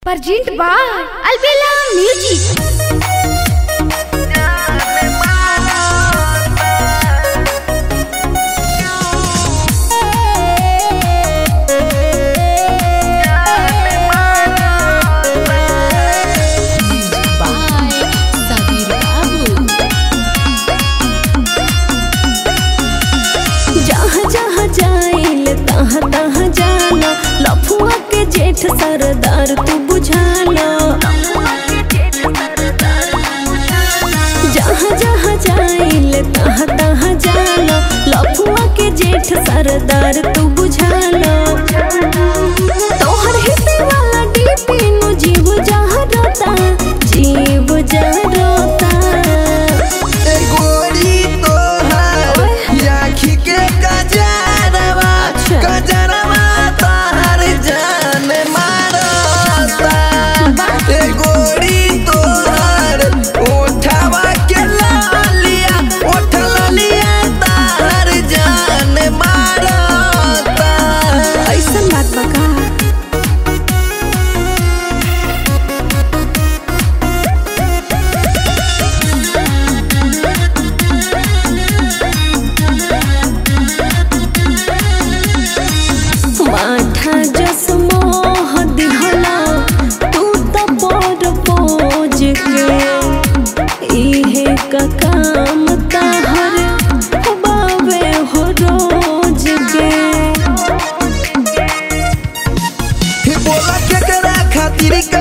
Pergent by Albella Music. Sabir Babu जहाँ जहाँ जाइल तहाँ तहाँ जाना लफुआ के जेठ सरदार तू बुझाना जहाँ जहाँ जाइल तहाँ तहाँ जाना लफुआ के जेठ सरदार तू बुझाना तोहर हिस्से वाला डीपी नु जीव जहाँ रोता जीव जहाँ रोता गोरी तोहार आँखी के गजरवा गजरवा तोहर जान मारता ए गोरी तोहार ओठवा के लालिया ओठ लालिया तोहर जान मारता ऐसन बात बका माठा जस मोह दिहला तू त पर पोज के इहे का काम तहर बावे हो रोज के बोला केकरा खातिर का